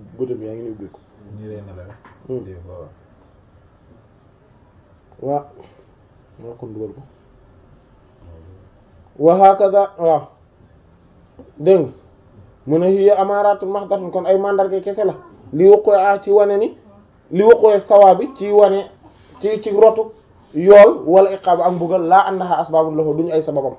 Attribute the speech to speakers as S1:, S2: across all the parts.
S1: bëtam yaa ngi ni ubbi ko
S2: ñi ree na la
S1: Hmm.
S2: des fois
S1: waaw maa kon dugal ko wa hakaza waaw dégg nga mu ne hiya amaaraatu mahdatun kon ay mandarga kese la li waqooy a ci wane ni li waqooy sawa bi ci wane ci ci rotu yool wala iqaab ak mbugal laa annaha asbaabun lahu duñu ay sababam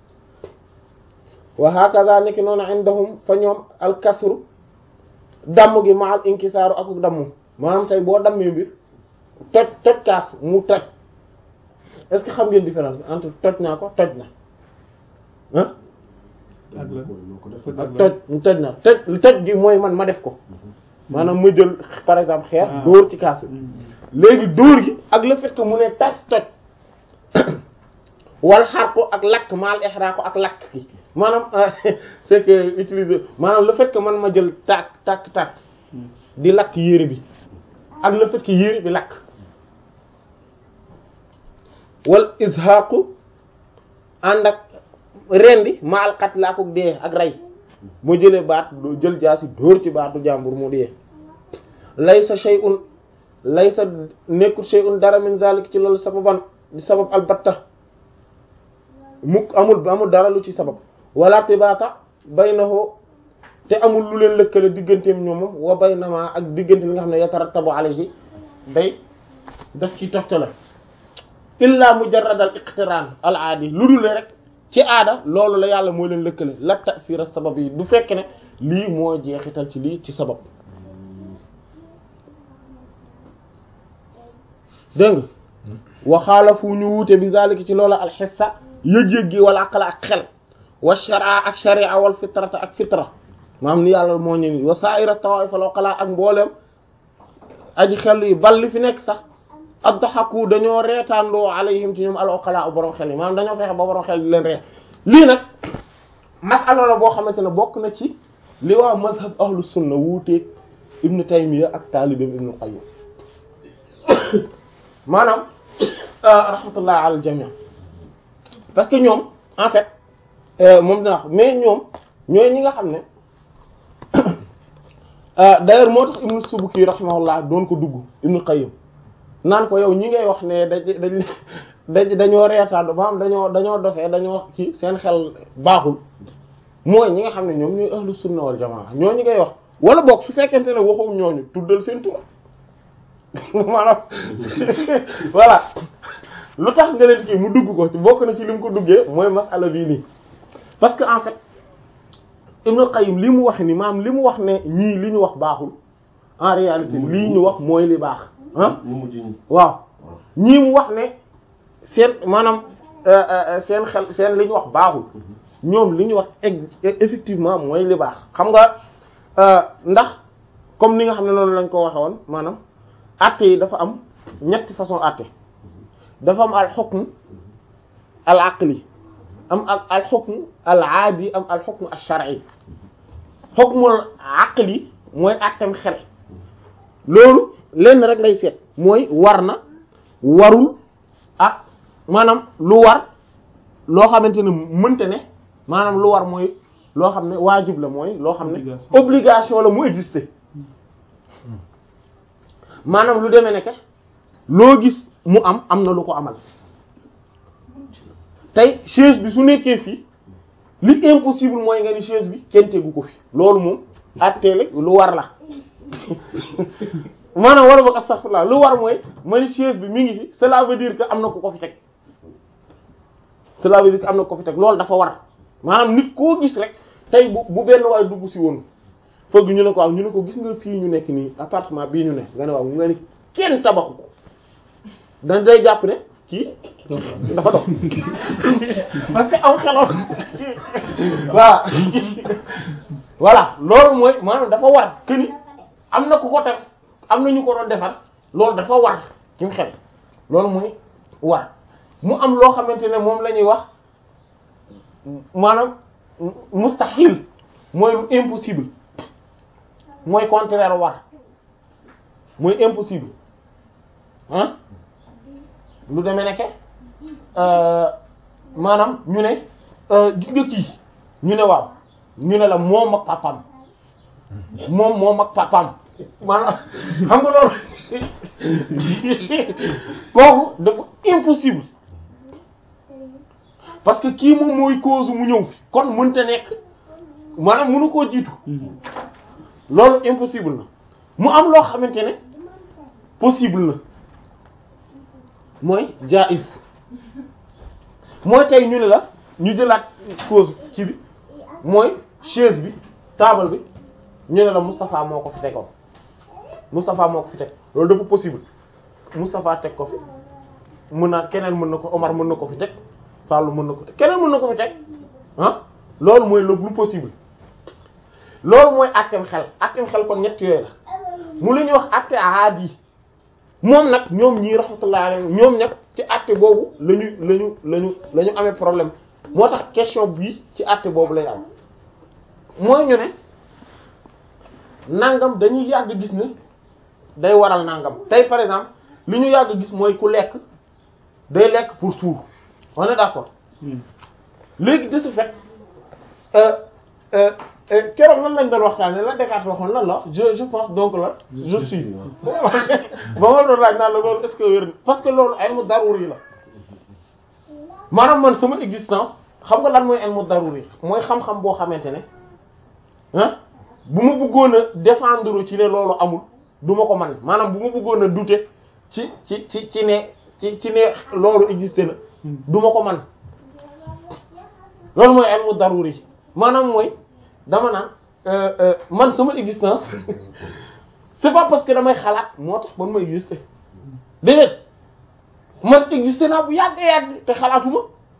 S1: wa hakaza niki noonu indahum fa ñoom alkasru damm gi ma al inkisaaru akuk damm maanaam tey boo dammee mbir toj toj kaas mu toj est-ce que xam ngeen différence bi entre toj naa ko toj na ah
S3: ak la
S1: ak toj toj na toj toj gi mooy man ma def ko maanaam ma jël par exemple xeer
S3: Ah.
S1: dóor ci kaas bi léegi dóor gi ak le fait que mu ne tas toj wal xar ko ak lakk maal ixra ko ak lakk gi maanaam c'est que utiliser maanaam le fait que man ma jël tàkk tàkk tàkk di lakk yére bi ak le fait que yére bi lakk wal izhaqu ànd ak rendi ma al qatl ak dee ak rey mu jëlee baat doo jël jaasi dóor ci baatu jàmbur mu dee laysa shay'un laysa nekkul shay'un dara min zalik ci loolu sababan di sabab albatta mukk amul amul dara lu ci sabab wala tibaata baynahu te amul lu leen lëkkale digganteem ñoomam wa baynama ak diggante li nga xam ne yatarattabu alayhi day daf ci toftale illa mujarrad al iqtiraan al aadi lu dul rek ci aada loolu la yàlla moo leen lëkkale la ta'sir sabab yi du fekk ne lii moo jeexital ci lii ci sabab dégg nga waxaala fu ñu wuute bi zalika ci loola alxissa yëg-yëg gi wala aqla ak xel wa shara ak sharia wal fitrata ak fitra maam ni yàlla moo ñu ni wa sa'ira tawaif wal aqla ak mbooleem aji xel yi bal li fi nekk sax addaxaku dañoo reetaandoo alayhim ci ñoom al aqla borom xel yi maanaam dañoo fexe ba borom xel di leen reet lii nag masala la boo xamante ne bokk na ci li waa mazhab ahlu sunna wuuteeg ibnu taymiya ak taalibam ibnu qayyim maanaam rahmatullah ala jami parce que ñoom en fait moom dina wax mais ñoom ñooy ñi nga xam ne d'ailleurs moo tax ibnu subuki rahimahullah doon ko dugg ibnu qayyim naan ko yow ñi ngay wax ne dañ dañ dañ dañoo reetaan maanaam dañoo dañoo dofee dañoo ci seen xel baaxul mooy ñi nga xam ne ñoom ñooy ahlu sunna wal jamaa ñoo ñi ngay wax wala boog su fekkente ne waxu ñooñu tuddal seen tur maanaam voilà lu tax nga leen kii mu dugg ko ci bokk na ci li mu ko duggee mooy masala bii nii parce que en fait Ibn Qayyim li mu wax ni maanaam li mu wax ne ñii li ñu wax baaxul en réalité lii ñu wax mooy li baax ah
S4: ñu mujj ñi
S1: waaw ñii mu wax ne seen maanaam seen xel seen li ñu wax baaxul ñoom li ñu wax effectivement mooy li baax xam nga ndax comme ni nga xam ne noonu lañ ko waxe woon maanaam atte yi dafa am ñetti façon atte dafa am al hukm al aqli am ak al hukm al aadi am al hukm al shar'i hukmul aqli mooy attem xel loolu lenn rek lay seet mooy war na warul ak maanaam lu war loo xamante ne mënte ne maanaam lu war mooy loo xam ne waajib la mooy loo xam ne
S3: Obligation.
S1: obligation la mu exister maanaam lu demee nekk loo gis mu am am na lu ko amal tey chaise bi su nekkee fii li impossible mooy nga ni chaise bi kenn tegu ko fi loolu moom atteele lu war la maanaam war a boog astaghfirullah lu war mooy ma ni chaise bi mi ngi fi cela veut dire que am na ku ko fi teg cela veut dire que am na ku ko fi teg loolu dafa war maanaam nit koo gis rek tey bu bu benn waay dugg si woon fëgg ñu ne ko am ñu ne ko gis nga fii ñu nekk nii appartement bii ñu ne nga ne waaw nga ni kenn tabaxu ko dañ day jàpp ne kii dafa dox parce que am xelam voilà voilà loolu mooy maanaam dafa war que ni am na ku ko teg am na ñu ko doon defar loolu dafa war ci xel loolu mooy war mu am loo xamante ne moom la ñuy wax maanaam mustahil mooy lu impossible mooy contraire war mooy impossible ah lu demee nekke maanaam ñu ne gis nga kii ñu ne waaw ñu ne la moom ak papam moom moom ak papaam maanaam xam nga loolu kooku dafa impossible parce que kii moom mooy cause mu ñëw fi kon mënta nekk maanaam mënu koo jiitu loolu impossible na mu am loo xamante ne possible na mooy jaiz mooy tey ñu ne la ñu jëlaat cause ci bi mooy chaise bi table bi ñu ne la Moustapha moo ko fi tegoon Moustapha moo ko fi teg loolu dafa possible Moustapha teg ko fi mën naa keneen mën na ko Omar mën na ko fi teg Fallou mën na ko teg keneen mën na ko fi teg ah loolu mooy le plus possible loolu mooy àtteem xel àtteem xel kon ñett yooyu la mu la ñuy wax àtte aadi moom nag ñoom ñii rahmatullah alayhi ñoom nag ci àtte boobu la ñu la ñu la ñu la ñu amee problème moo tax question bii ci àtte boobu lay am mooy ñu ne nangam dañuy yàgg gis ne day waral nangam tey par exemple li ñu yàgg gis mooy ku lekk day lekk pour suur on est d'accord léegi de ce fait keroog lan lañ doon waxtaanee la Descartes waxoon lan la je je pense donc la je suis ba ma doon laaj naan la loolu est-ce que wér parce que loolu ilmu daruri la maanaam man sama existence xam nga lan mooy ilmu daruri mooy xam-xam boo xamante ne ah bu ma bëggoon a défendre ci ne loolu amul du ma ko man maanaam bu ma bëggoon a douter ci ci ci ci ne ci ci ne loolu existé na du ma ko man loolu mooy ilmu daruri maanaam mooy dama naan man sama existence c'est pas parce que damay xalaat moo tax man ma exister déedéet man exister naa bu yàgg yàgg te xalaatuma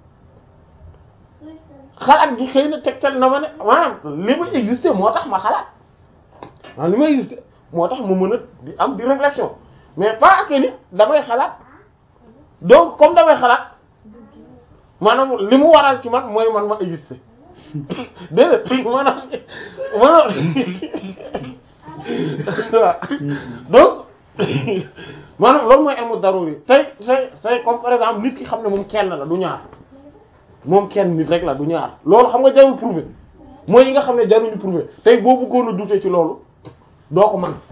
S1: xalaat gi xëy na tegtal na ma ne maanaam li ma exister moo tax ma xalaat maanaam li ma exister moo tax ma mën a di am di réflexion mais pas que ni damay xalaat donc comme damay xalaat maanaam li mu waral ci man mooy man ma exister déedéet maanaam maanaam waaw donc maanaam loolu mooy ilmu daruri tey tey tey comme par exemple nit ki xam ne moom kenn la du ñaar moom kenn nit rek la du ñaar loolu xam nga jarul prouver mooy yi nga xam ne jaruñu prouver tey boo bëggoon a douter ci loolu doo ko man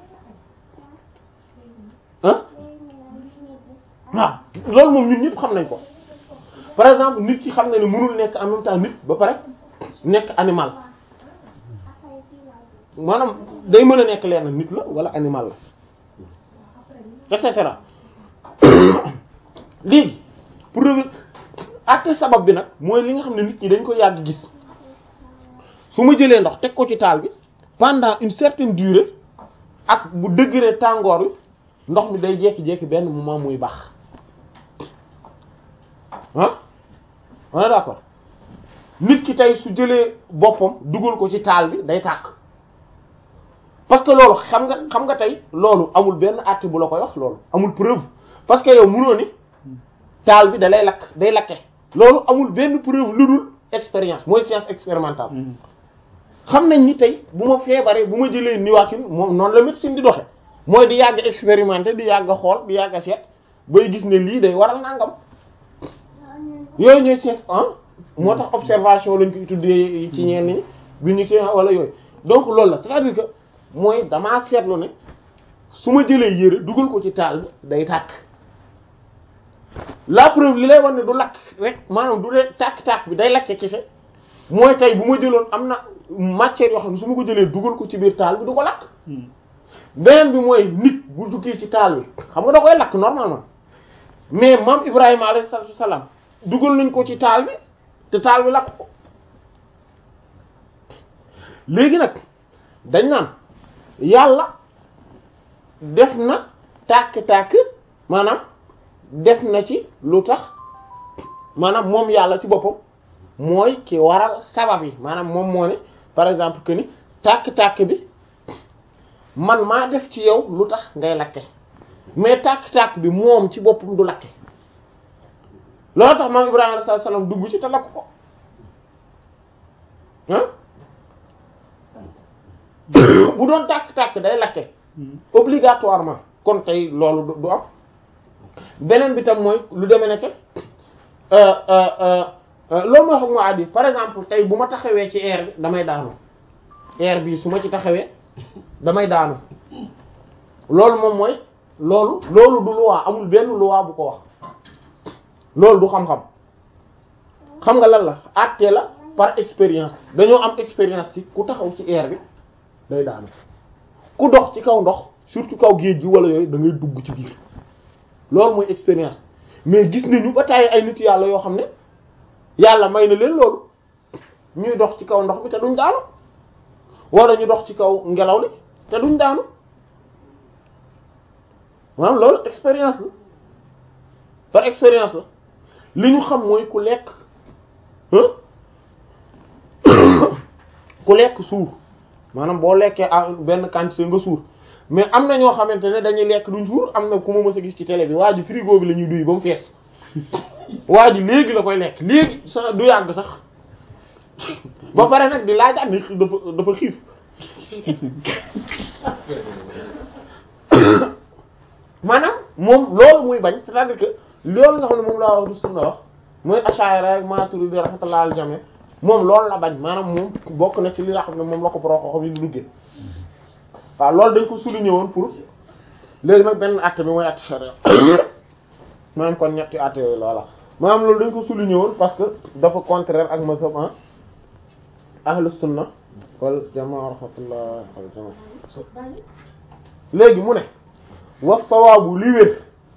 S1: ah waaw loolu moom ñun ñëpp xam nañ ko par exemple nit ki xam ne ne mënul nekk en même temps nit ba pare nekk animal maanaam day mën a nekk leen nit la wala animal la et cetera léegi pour àtte sabab bi nag mooy li nga xam ne nit ñi dañ ko yàgg gis su ma jëlee ndox teg ko ci taal bi pendant une certaine durée ak bu degré tàngoor wi ndox mi day jekki-jekki benn moment muy baax ah on est d'accord nit ki tey su jëlee boppam dugal ko ci taal bi day tàkk parce que loolu xam nga xam nga tey loolu amul benn àtte bu la koy wax loolu amul preuve parce que yow mënoo ni taal bi da lay lakk day lakke loolu amul benn preuve lu dul expérience mooy science expérimentale xam nañ ni tey bu ma feebaree bu ma jëlee niwaakin moom noonu la médecine di doxe mooy di yàgg expérimenter di yàgg xool di yàgg seet bay gis ne lii day waral nangam yooyu ñooy science ah moo tax observation lañ koy tuddee ci ñenn ñi bi ñu ci wala yooyu donc loolu la c'est-à-dire que mooy damaa seetlu ne su ma jëlee yére dugal ko ci taal bi day tàkk la preuve li lay wax ne du lakk rek maanaam du dee tàkk-tàkk bi day lakke kese mooy tey bu ma jëloon am na matière yoo xam ne su ma ko jëlee dugal ko ci biir taal bi du ko lakk beneen bi mooy nit bu duggee ci taal bi xam nga da koy lakk normalement mais maam Ibrahima alayhi salaam dugal nañ ko ci taal bi te taal bi lakk ko léegi nag dañ naan yàlla def na tàkk-tàkk maanaam def na ci lu tax maanaam moom yàlla ci boppam mooy ki waral sabab yi maanaam moom moo ne par exemple que ni tàkk-tàkk bi man maa def ci yow lu tax ngay lakke mais tàkk-tàkk bi moom ci boppam du lakke loolu tax maam Ibrahima alayhi salaam dugg ci te lakk ko ah bu doon tàkk-tàkk day lakke obligatoirement kon tey loolu du am beneen bi tam mooy lu demee ne que loolu mooy xam nga addi par exemple tey bu ma taxawee ci air bi damay daanu air bi su ma ci taxawee damay daanu loolu moom mooy loolu loolu du loi amul benn loi bu ko wax loolu du xam-xam xam nga lan la àtte la par expérience dañoo am expérience ci ku taxaw ci air bi day daanu ku dox ci kaw ndox surtout kaw géej gi wala yooyu da ngay dugg ci biir loolu mooy expérience mais gis nañu ba tàyyi ay nit yàlla yoo xam ne yàlla may na leen loolu ñuy dox ci kaw ndox mi te duñ daanu wala ñu dox ci kaw ngelaw li te duñ daanu maanaam loolu expérience la par expérience la li ñu xam mooy ku lekk ku lekk suur maanaam boo lekkee ah benn quantité nga suur mais am na ñoo xamante ne dañuy lekk duñ suur am na ku ma mës a gis ci télé bi waa ji frigo bi la ñuy duy ba mu fees waa ji léegi la koy lekk léegi sax du yàgg sax ba pare nag di laajaat ni dafa dafa xiif maanaam moom loolu muy bañ c'est-à-dire que loolu nga xam ne moom laa wax du sunna wax mooy Ash'ari ak Maturidi rahmatullah al jami moom loolu la bañ maanaam moom bokk na ci li nga xam ne moom la ko boroo xam yi di duggee waaw loolu dañ ko souligné woon pour léegi nag benn acte bi mooy acte charia maanaam kon ñetti acte yooyu loola maanaam loolu dañ ko souligné woon parce que dafa contraire ak mazhab ahlu sunna wal jamaa rahmatullah al jamaa léegi mu ne wax sawaabu li wér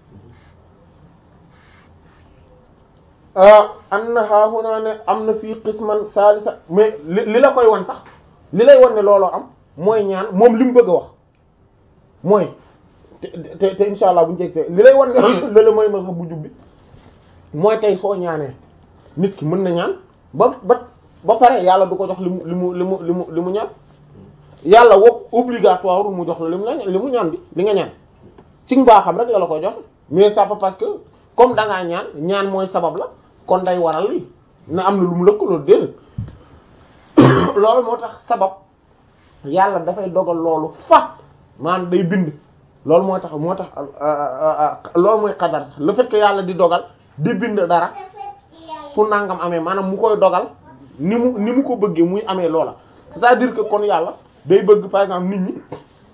S1: anna haahunaa ne am na fii qisman salisa mais li li la koy wan sax li lay wan ne looloo am mooy ñaan moom li mu bëgg a wax mooy te te te insha allah bu ñu jegsee li lay wan ne lala mooy ma bu jubbi mooy tey soo ñaanee nit ki mën na ñaan ba ba ba pare yàlla du ko jox li mu li mu li mu li mu li mu ñaan yàlla wax obligatoire mu jox la li mu la li mu ñaan bi li nga ñaan ci mbaaxam rek la la ko jox mais ça pas parce que comme da ngaa ñaan ñaan mooy sabab la kon day waral lii na am na lu mu lëkkaloo déedéet loolu moo tax sabab yàlla dafay dogal loolu fa maanaam day bind loolu moo tax moo tax loolu mooy xadar sax le fait que yàlla di dogal di bind dara su nangam amee maanaam mu koy dogal ni mu ni mu ko bëggee muy amee loola c'est-à-dire que kon yàlla day bëgg par exemple nit ñi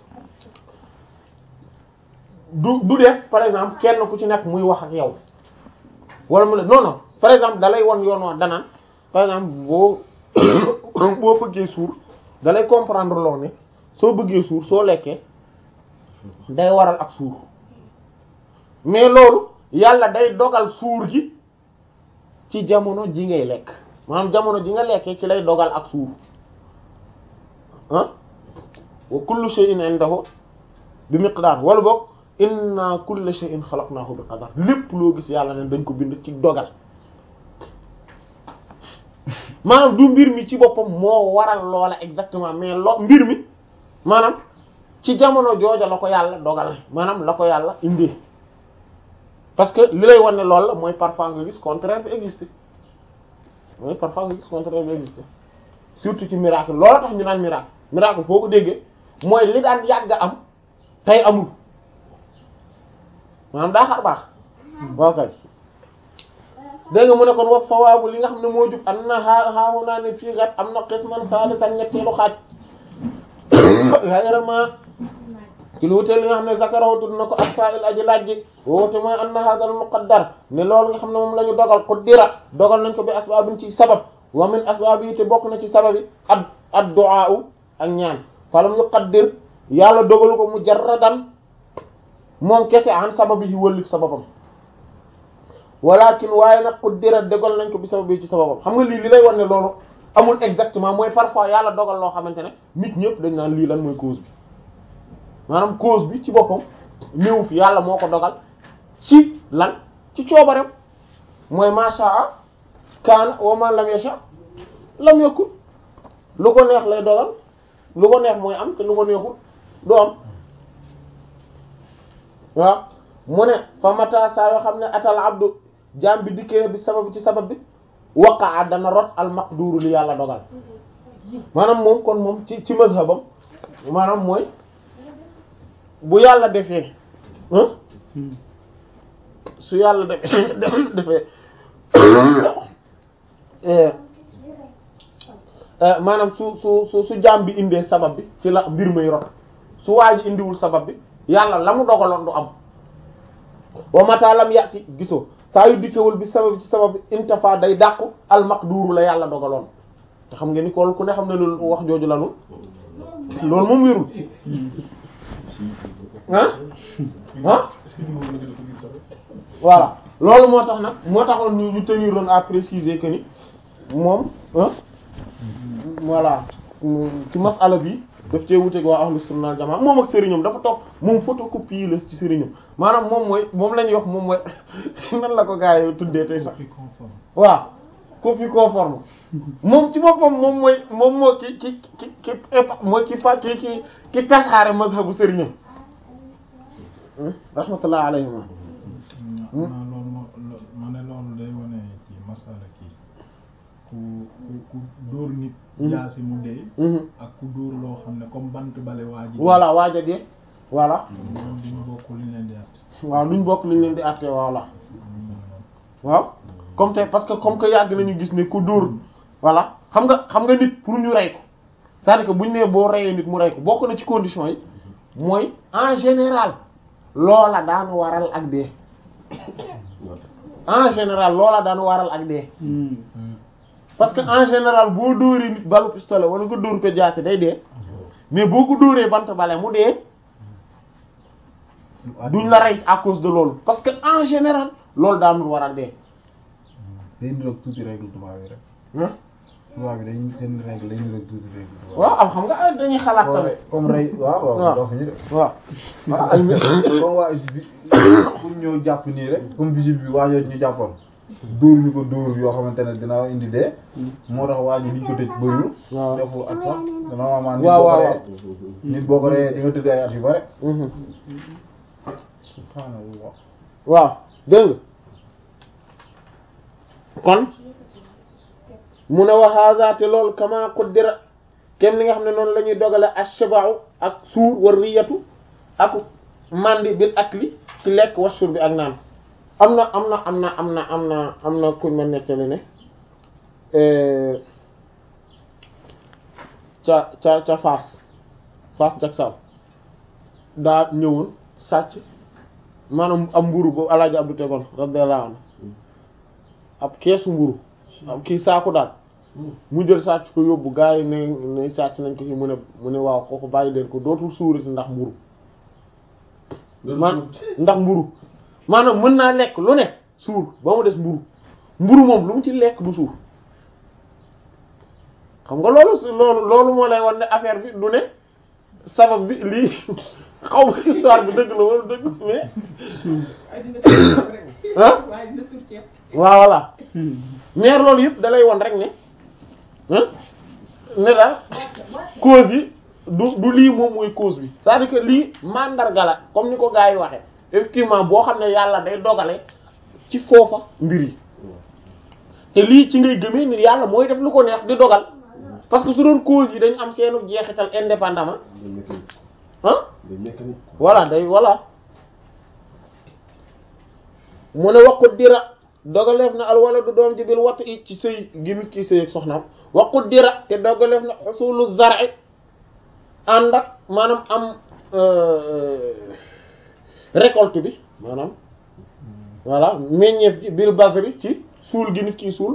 S1: du du def par exemple kenn ku ci nekk muy wax ak yow wala mu ne non non par exemple dalay won yoon wa danaan par exemple boo boo bëggee suur dalay comprendre loo ne soo bëggee suur soo lekkee day waral ak suur mais loolu yàlla day dogal suur gi ci jamono ji ngay lekk maanaam jamono ji nga lekkee ci lay dogal ak suur ah wa kullu shay'in indahu bi miqdar wala boog inna kulla shay'in khalaqnahu bi qadar lépp loo gis yàlla ne dañ ko bind ci dogal maanaam du mbir mi ci boppam moo waral loola exactement mais lo mbir mi maanaam ci jamono jooja la ko yàlla dogal maanaam la ko yàlla indi parce que li lay wan ne loolu la mooy parfois nga gis contraire bi exister mooy parfois nga gis contraire bi exister surtout ci miracle loola tax ñu naan miracle miracle foo ko déggee mooy li daan yàgg am tey amul maanaam daa xar baax boo kay dégg nga mu ne kon wax sawaabu li nga xam ne moo jub am na xaa xaawu naa ne fii kat am na xisman saalisan ñetteelu xaaj vraiment ci lu wutee li nga xam ne zakarahu tudd na ko ak sa'il aji laaj ji woote mooy anna hadha al muqaddar ne loolu nga xam ne moom la ñu dogal qaddira dogal nañ ko bi asbaabin ci sabab wa min asbaab yi te bokk na ci sabab yi ad ad du'a ak ñaan falam yuqaddir yàlla dogalu ko mujarradan moom kese an sabab yi wëllif sababam walakin waaye nag qaddira dogal nañ ko bi sabab yi ci sababam xam nga lii li lay wan ne loolu amul exactement mooy parfois yàlla dogal loo xamante ne nit ñëpp dañ naan lii lan mooy cause bi maanaam cause bi ci boppam ñëw fi yàlla moo ko dogal ci lan ci coobareem mooy mashaa kaana wa ma lam yasha lam yakun lu ko neex lay dogal lu ko neex mooy am te lu ko neexul du am waaw mu ne fa mata saa yoo xam ne atal abdu jaam bi dikkee bi sabab ci sabab bi waqaa dana rot al maqduru li yàlla dogal maanaam moom kon moom ci ci mazhabam maanaam mooy bu yàlla defee su yàlla defee defee maanaam su su su su jaam bi indee sabab bi ci la mbir may rot su waa ji indiwul sabab bi yàlla la mu dogaloon du am wa mata lam yàtti gisoo saa yu dikkewul bi sabab ci sabab bi intafa day dàqu al maqduuru la yàlla dogaloon te xam nga ni ko ku ne xam ne loolu wax jooju lanu loolu moom wérul ah ah voilà loolu moo tax nag moo taxoon ñu ñu teniroon à préciser que ni moom ah voilà ci masala bi daf cee wuteeg waa ahlu sunna wal jamaa moom ak sëriñam dafa topp moom photocopie la ci sëriñam maanaam moom mooy moom la ñuy wax moom mooy nan la ko gaa yi tuddee tey sax waaw copie conforme moom ci boppam moom mooy moom moo ki ki ki ki mooy ki fa ki ki ki tasaare mazhabu sëriñam rahmatullah alayhima
S2: ma loolu moo ma ne loolu day wane ci masala kii ku ku ku dóor nit jaasi mu dee ak ku dóor loo xam ne comme bant bale waa ji
S1: voilà waaja dee voilà
S2: ñoom duñu bokk li leen di at
S1: waaw luñ bokk liñ leen di àtte voilà waaw comme tey parce que comme que yàgg nañu gis ne ku dóor voilà xam nga xam nga nit pour ñu rey ko c'est-à-dire que buñ nee boo reyee nit mu rey ko bokk na ci conditions yi mooy en général loola daan waral ak dee en général loola daan waral ak dee parce que en général boo dóoree nit balu pistolet wala nga dóor ko jaasi day dee mais boo ko dóoree bant bale mu dee duñ la rey à cause de loolu parce que en général loolu daanul waral dee
S3: day niroog tuuti règle tubaab yi rek tubaab yi dañ seen règle day niroog tuuti règle tubaab
S1: waaw am xam nga dañuy xalaat tamit
S3: comme rey waaw waaw
S1: waaw
S3: doo fi ñu de
S1: waaw
S3: waaw ay comme waa pour ñëw jàpp nii rek comme vigile bi waajoo ñu jàppoon dóor ñu ko dóor yoo xamante ne dina indi dee moo tax waa ji liñ ko tëj bëriwul
S1: waaw
S3: defu at sax te normalement nit
S1: waaw
S3: boo ko
S1: waaw
S3: reyee nit boo ko reyee di nga tëdd ay at yu bare
S1: mhm
S3: subhaanallah
S1: waaw dégg nga kon mu ne wa hadha te loolu kama qaddara kem li nga xam ne noonu la ñuy dogale ash-shaba'u ak suur war riyatu ak mandi bil akli ci lekk wa shurbi ak naan am na am na am na am na am na am na kuñ ma nettali ne ca ca ca Fass Fass Jaksaaw daa ñëwoon sàcc maanaam am mburu boobu alaaji Abdou tegoon radiyallahu anhu ab keesu mburu ab kii saaku daal mu jël sàcc ko yóbbu gaa yi ne ne sàcc nañ ko fi mu ne mu ne waaw kooku bàyyi leen ko dootul suurati ndax mburu man ndax mburu maanaam mën naa lekk lu ne suur ba mu des mburu mburu moom lu mu ci lekk du suur xam nga loolu si loolu loolu moo lay wan ne affaire bi du ne sabab bi lii xaw ma histoire bi dëgg la wala dëgg mais
S4: waaye dina suur rek.
S1: ah
S4: waaye dina suur ceeb.
S1: waaw voilà mais loolu yëpp da lay won rek ne ah ne daal cause yi du du lii moom mooy cause bi c'est-à-dire que lii mandarga la comme ni ko gars yi waxee effectivement boo xam ne yàlla day dogale ci foofa mbir yi te lii ci ngay gëmee ni yàlla mooy def lu ko neex di dogal parce que su doon cause yi dañu am seenu jeexital indépendamment ah voilà day voilà mu ne waqut dira dogaleef na alwala du doom ji bil wattu i ci sëy gi nit ki sëy ak soxnaam waqut dira te dogaleef na xusulu zar'i ànd ak maanaam am récolte bi maanaam voilà meññeef ji bil basri ci suul gi nit ki suul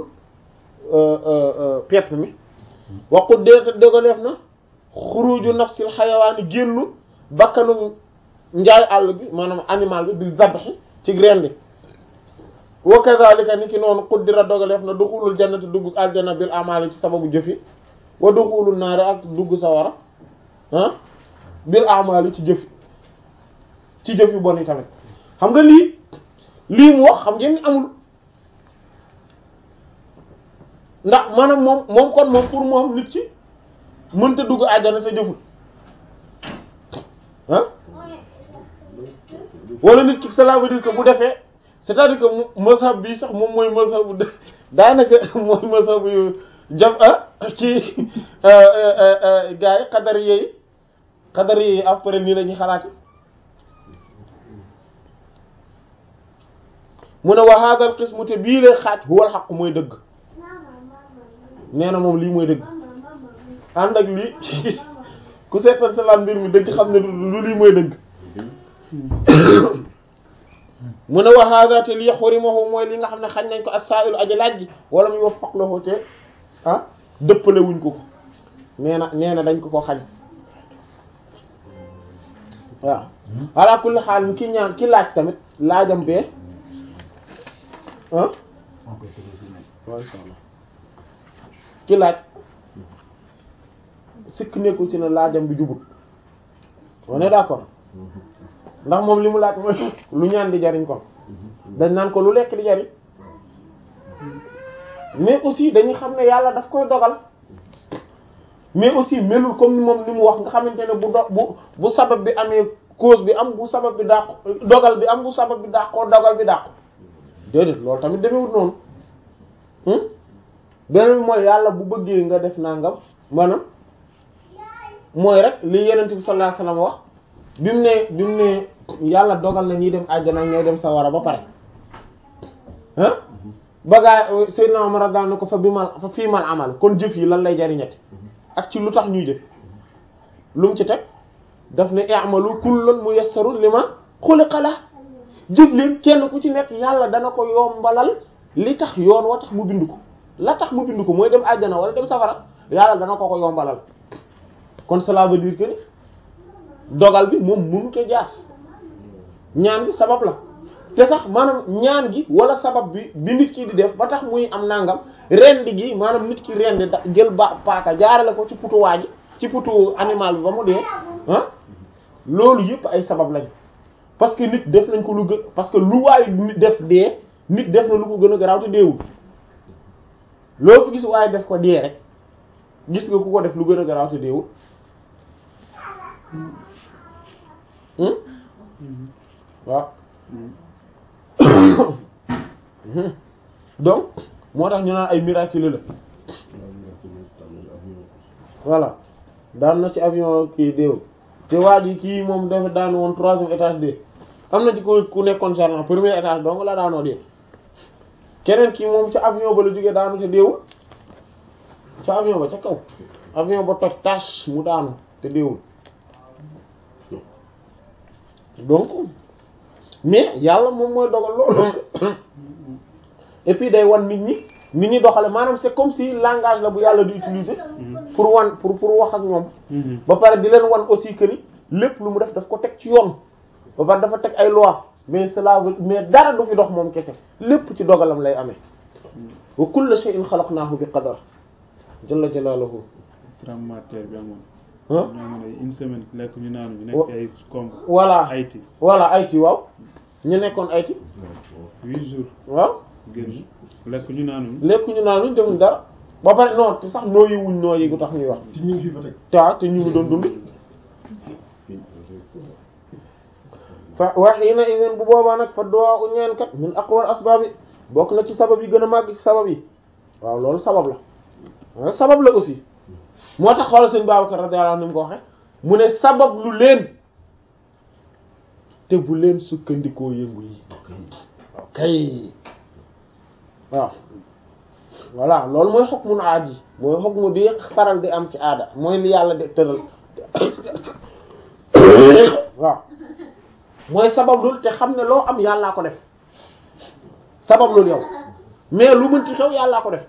S1: pepp mi waqut dira te dogaleef na xuruju nafsil xayawaani génnu bakkanu njaay àll bi maanaam animal bi bil zabhi ci rendi wa kadhalika ni ki noonu quddira dogaleef na duxulul jannati dugg aljana bil amali ci sababu jëfi wa duxulul naari ak dugg sawara ah bil amali ci jëfi ci jëf yu bon yi tamit xam nga lii lii mu wax xam ngeen ni amul ndax maanaam moom moom kon moom pour moom nit ki mënta dugg aljana te jëful ah wala nit ki cela veut dire que bu defee c'est-à-dire que mu mazhab bi sax moom mooy mazhab bu daanaka mooy mazhab yu jam ah ci gars yi xadar yeey xadar yeey après nii la ñuy xalaati mu ne wa hadha al qismu te bii lay xaaj huwa al haqq mooy dëgg nee na moom lii mooy dëgg ànd ak lii ku seetal salaan mbir mi dëgg xam ne du du lii mooy dëgg mu ne wa hada te lii xurimahu mooy li nga xam ne xañ nañ ko as-sa'ilu aji laaj ji wala muy wax faqlahu te ah dëppale wuñ ko ko nee na nee na dañ ko ko xañ waaw ala kulli xaal ki ñaan ki laaj tamit laajam bee ah waaw inshallah ki laaj sikk nekkul ci ne laajam bi jubut on est d'accord ndax moom li mu laaj mooy lu ñaan di jariñ kon dañ naan ko lu lekk di jariñ mais aussi dañuy xam ne yàlla daf koy dogal mais aussi melul comme ni moom ni mu wax nga xamante ne bu do bu bu sabab bi amee cause bi am bu sabab bi dàqu dogal bi am bu sabab bi dàqoo dogal bi dàqu déedéet loolu tamit demewut noonu beneen bi mooy yàlla bu bëggee nga def nangam maanaam mooy rek li yenent bi sallallahu alayhi wasallam wax bi mu ne bi mu ne yàlla dogal na ñuy dem àjjana ñooy dem sawara ba pare ah bagaa Seydina Umar radiyallahu anhu ko fa bi mal fa fii mal amal kon jëf yi lan lay jariñati ak ci lu tax ñuy jëf lu mu ci teg daf ne i'malu kullun muyassarun lima xuliqa la jëf leen kenn ku ci nekk yàlla dana ko yombalal li tax yoon wa tax mu bind ko la tax mu bind ko mooy dem àjjana wala dem safara yàlla dana ko ko yombalal kon cela veut dire que ni dogal bi moom mënut a jaas ñaan bi sabab la te sax maanaam ñaan gi wala sabab bi bi nit ki di def ba tax muy am nangam rendi gi maanaam nit ki rendi da jël ba paaka jaarale ko ci putu waa ji ci putu animal bi ba mu dee ah loolu yëpp ay sabab lañ parce que nit def nañ ko lu gën parce que lu waay nit def dee nit def na lu ko gën a garaaw te deewul loo fi gis waaye def ko dee rek gis nga ku ko def lu gën a garaaw te deewul waaw donc moo tax ñu naan ay miracle la voilà daan na ci avion kii déew te waa ji kii moom dafa daan woon troisième étage de am na ci ku ku nekkoon sergent premier étage donc la daanoo dee keneen kii moom ca avion ba la jógee daanu ca déewul ca avion ba ca kaw avion ba toj tâche mu daanu te déewul donc mais yàlla moom mooy dogal loolu et puis day wan nit ñi nit ñi doxale maanaam c'est comme si langage la bu yàlla di utiliser pour wan pour pour wax ak ñoom ba pare di leen wan aussi que ni lépp lu mu def daf ko teg ci yoon ba pare dafa teg ay loi mais cela veut mais dara du fi dox moom kese lépp ci dogalam lay amee wa kullu shay'in khalaqnahu bi qadar jalla jalaluhu
S2: tremblement de terre bi amoon
S1: ah
S2: ñoo ngi ne une semaine lekk ñu naan ñu nekk ay comb
S1: voilà
S2: Haïti
S1: voilà Haïti waaw ñu nekkoon Haïti
S2: huit jours
S1: waaw
S2: génn lekk ñu naanuñ
S1: lekk ñu naan ñu defuñ dara ba pare non te sax nooyi wuñ nooyi gu tax ñuy wax
S5: ci ñu ngi fi ba tey.
S1: taa te ñu ngi doon dund fa waxiina idin bu boobaa nag fa duwaa u ñaan kat min aqwal asbaab yi bokk na ci sabab yi gën a màgg ci sabab yi waaw loolu sabab la waaw sabab la aussi moo tax xoolal sëñ Babacar radiyallahu anhu ni mu ko waxe mu ne sabab lu leen te bu leen sukkandikoo yëngu yi ok waaw voilà loolu mooy hukmun aadi mooy hukmu bi faral di am ci aada mooy li yàlla de tëral waaw mooy sabablul te xam ne loo am yàllaa ko def sabablul yow mais lu mën ci xew yàllaa ko def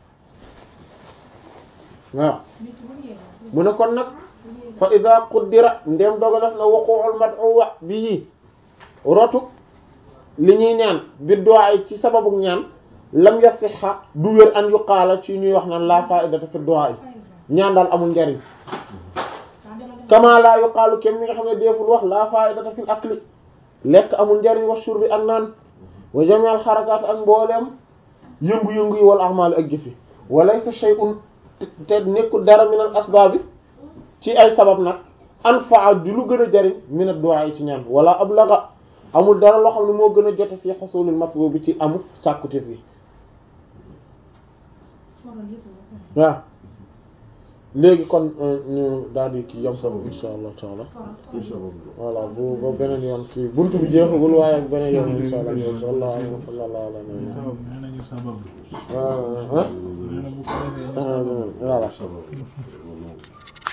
S1: waaw mu ne kon nag fa ida quddira ndem dogalef na wuqu'ul mad'u bi rotu li ñuy ñaan bi du'a ci sababu ñaan lam yasiha du wér an yuqaala ci ñuy wax naan la fa'idata fi du'a ñaan daal amul njariñ kama la yuqaalu kem mi nga xam ne deeful wax la fa'idata fil akli lekk amul njariñ wa shurbi ak naan wa jami'al xarakaat ak mbooleem yëngu-yëngu yi wal a'mal ak jëfi wa laysa shay'un te nekkul dara min al asbaabi ci ay sabab nag anfa'a di lu gën a jariñ min ad-du'a ci ñaan wala ablaga amul dara loo xam ne moo gën a jote fii xusulil matlub bi ci amu sàkkute fii waaw léegi kon ñu daal di kii yam foofu insha allah taala voilà bu ba beneen yoon kii buntu bi jeexagul waaye ak beneen yoon insha allah sallallahu alayhi wa sallam
S2: sabab
S1: euh, hein
S2: nee na bu ko defee ñu sabab
S1: voilà